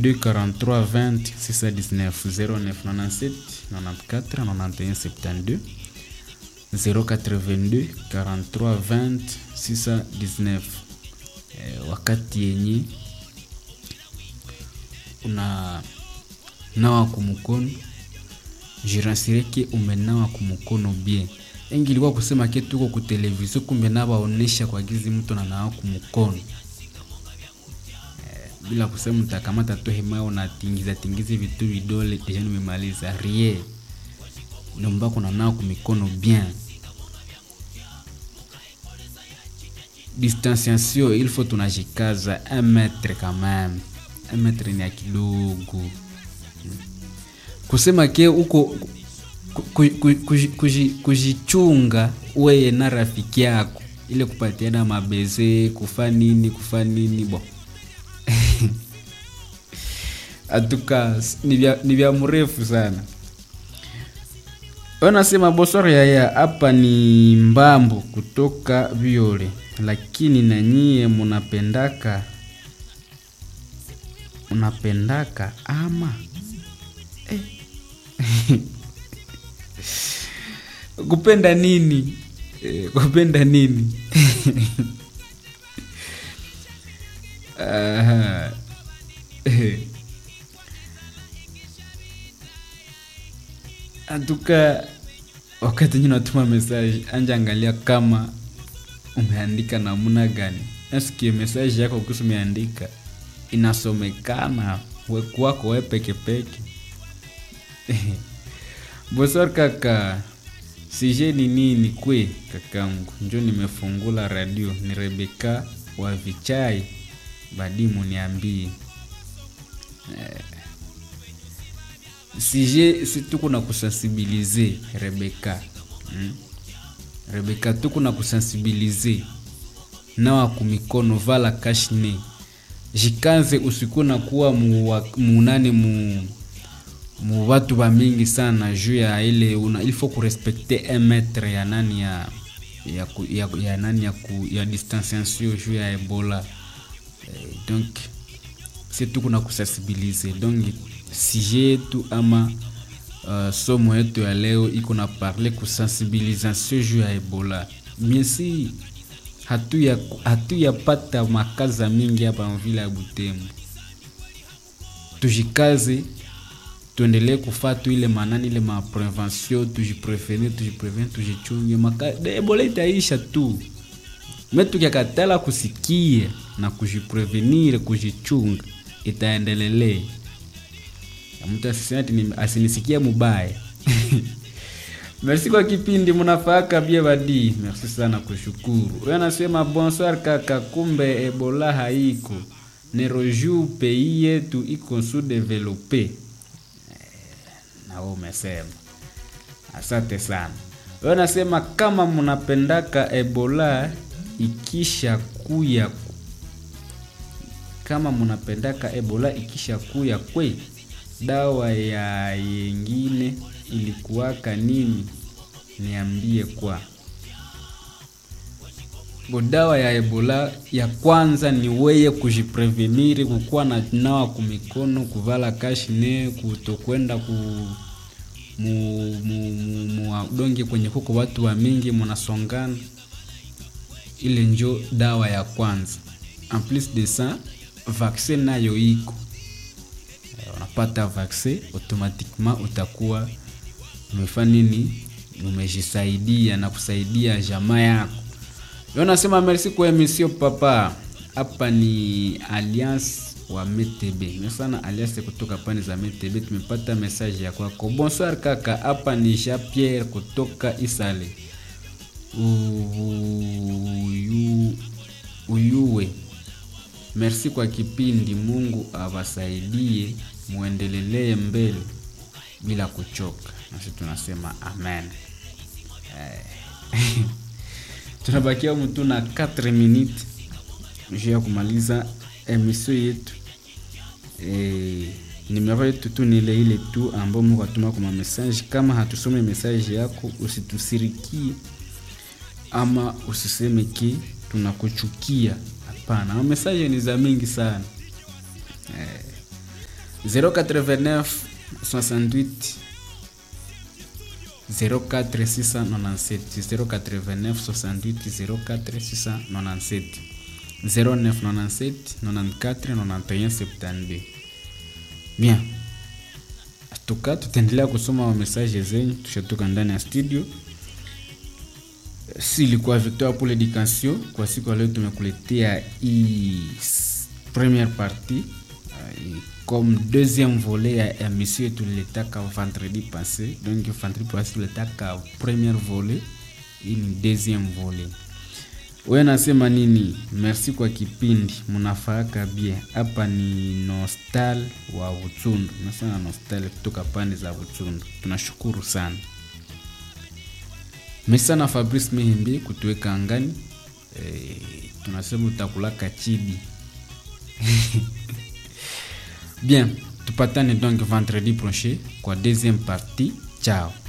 82 43 20 619 09 97 94 91 72 082 43 20 619 eh, wakati yenye una nawa kumukono jiransireke umenawa kumukono bien engi ilikuwa kusema ke tuko ku televizio kumbe nabaonesha kwa gizi mtu nanawa kumukono eh, bila kusema mtakamata tu hema unatingiza tingiza vitu vidole deja nimemaliza rie nomba kuna nao kumikono bien distanciation il faut tunajikaza un metre quand même un metre ni ya kidogo kusema ke uko kujichunga weye na rafiki yako ile kupatiana mabeze kufa nini kufa nini bo atuka ni vya mrefu sana wanasema bosoro yaya hapa ni mbambo kutoka viole lakini na nyie munapendaka unapendaka ama eh. kupenda nini eh, kupenda nini Aha. Eh. antuka wakati nyine unatuma message anja angalia kama umeandika namna gani nasikie message yako kuhusu umeandika inasomekana wekuwako we pekepeke bosor kaka sije ni nini kwe kakangu njo nimefungula radio ni rebeka wa vichai badimu niambii eh, sije si tuko na kusensibilize rebeka hmm? rebeka tuko na kusensibilize nawa kumikono vala kashne jikanze usiku na kuwa munani mu mu watu ba mingi sana juu ya ile una, il faut kurespekte un metre ya nani ya ya, ku, ya, ya nani ya, ku, ya distanciation juu ya ebola eh, donc si tuko na kusensibilize donc sije yetu ama uh, somo yetu ya leo iko na parle kusensibilisation juu ya ebola miesi hatuyapata hatu makaza mingi hapa mvile ya butembo tujikaze tuendelee kufatu ile manani ile maprevention tujiprevenir tujiprevenir tujichunge ebola itaisha tu me tukiakatala kusikia na kujiprevenir kujichunga itaendelele mtu asinisikia mubaya merci kwa kipindi mnafaka bie badi merci sana kushukuru huyo anasema bonsoir kaka kumbe ebola haiko neroju pei yetu iko su develope eh, nawe umesema asante sana huyo anasema kama mnapendaka ebola ikisha kuya kama mnapendaka ebola ikisha kuya kwe dawa ya yengine ilikuwaka nini niambie kwa bo dawa ya ebola ya kwanza ni weye kujipreveniri kukuwa na nawa kumikono kuvala kashine kutokwenda ku muadonge kwenye huko watu wa mingi munasongana ile njo dawa ya kwanza en plus de ça vaccin nayo iko unapata vaccin automatiquement utakuwa umefanya nini umejisaidia na kusaidia jamaa yako yo nasema merci kwa emission papa hapa ni alliance wa metb sana alliance kutoka pande za metb tumepata message ya kwako bonsoir kaka hapa ni jean pierre kutoka isale Uyu, uyuwe merci kwa kipindi mungu awasaidie muendelelee mbele bila kuchoka nasi tunasema amen eh. tunabakia mtu na 4 minutes juu ya kumaliza emission yetu eh, nimero yetu tu ni ile ile tu ambao mungu atuma kwa message kama hatusome message yako usitusirikie ama usiseme ki tunakuchukia hapana message ni za mingi sana eh, 089 68 04 697 089 68 04 697 0997 94 91 72 bien tuka tutaendelea kusoma mamesaje zenyu tushatoka ndani ya studio si ilikuwa victoire pour l'éducation kwa siku ya leo tumekuletea hii première partie uh, comme deuxième volet ya émission tulitaka vendredi passé donc vendredi passé tulitaka première volet hii ni deuxième volet we nasema nini merci kwa kipindi mnafaaka bie hapa ni nostal wa uchundu nasema nostal kutoka pande za uchundu tunashukuru sana mesana fabrice mihimbi kutuweka angani e, tunasema utakulaka chibi bien tupatane donc vendredi prochain kwa deuxième partie ciao